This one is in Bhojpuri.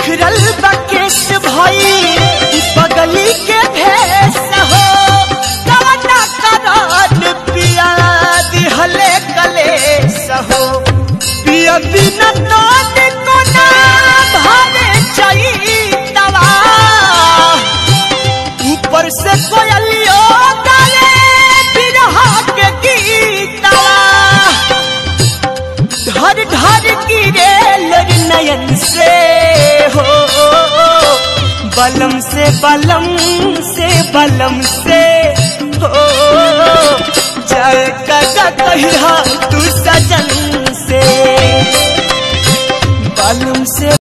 बिखरल बकेश भई बगली के भेस हो कवना करन पिया दिहले कलेस हो पिया बिना दान को ना भावे चैतवा ऊपर से कोयलियो गाले बिरहा के गीतवा धर धर गिरे लर नयन से हो बलम से बलम से बलम से हो जय कदा कहिया तू सजन से बलम से